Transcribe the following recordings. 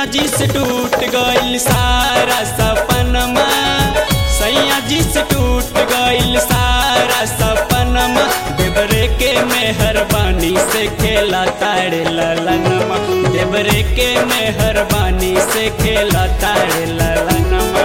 जी से टूट गइल सारा सपनमा सैया जी से टूट गइल सारा सपनमा देवरे के मेहरबानी से खेला तारे ललनमा देवरे के मेहरबानी से खेला तारे ललनमा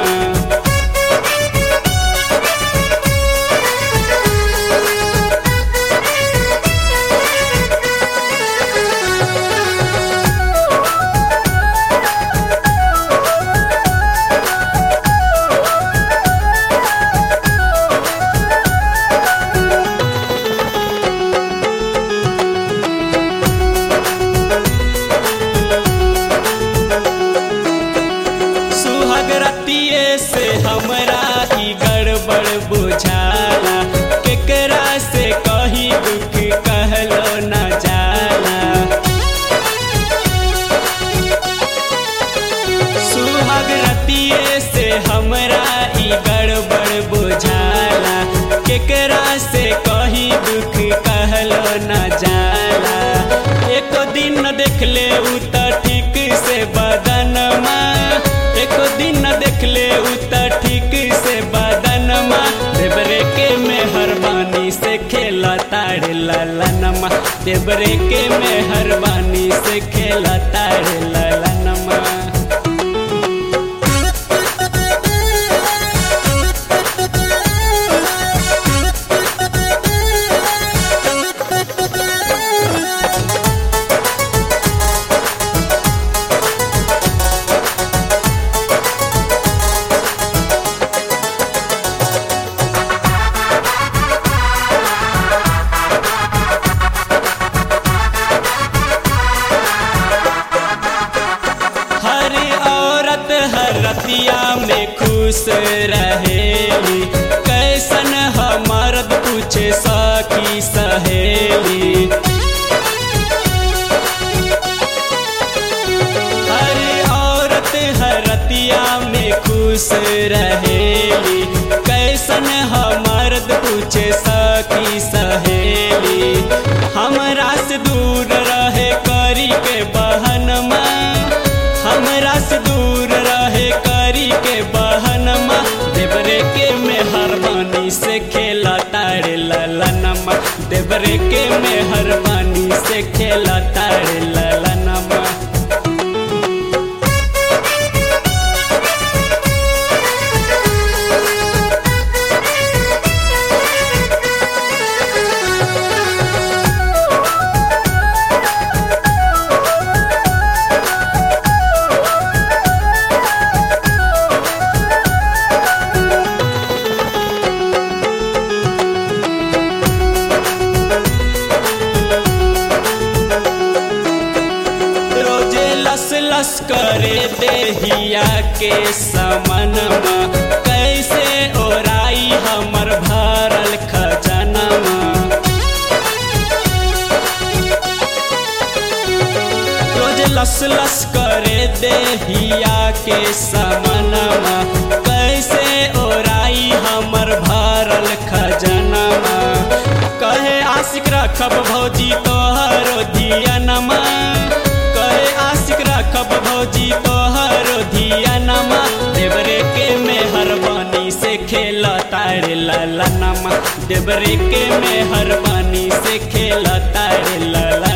सुहाग रतिये से हमरा ही गड़बड़ बुझाला केकरा से कही दुख कहलो न जाला सुहाग रतिये से हमरा ही गड़बड़ बुझाला केकरा से कही दुख कहलो न जाला एको दिन न देखले उ त ठीक से बदनमा एको दिन न देखले उ त ठीक से बदनमा देवरे के मेहरबानी से खेला तारे ललनमा देवरे के मेहरबानी से खेला तारे ललनमा हर औरत हर रतिया में खुश रहेली कैसन ह मर्द पूछे सखी सहेली हर औरत हर रतिया में खुश रहेली कैसन ह मर्द पूछे सखी सहेली हमरा से दूर रहे करी के बहनमा हमरा से दूर रहे करी के बहनमा देवरे के मेहरबानी से खेला तारे ललनमा देवरे के मेहरबानी से खेला तारे ललनमा रोजे लस लस करे देहिया के समनमा कैसे ओराई हमर भरल खजनमा रोज लस लस करे देहिया के समनमा कैसे ओराई हमर भरल खजनमा कहे आशिक रखब भौजी तोहरो धियनमा कहे आशिक रखब भौजी तोहरो धियनमा देवरे के मेहरबानी से खेला तारे ललनमा देवरे के मेहरबानी से खेला तारे ललनमा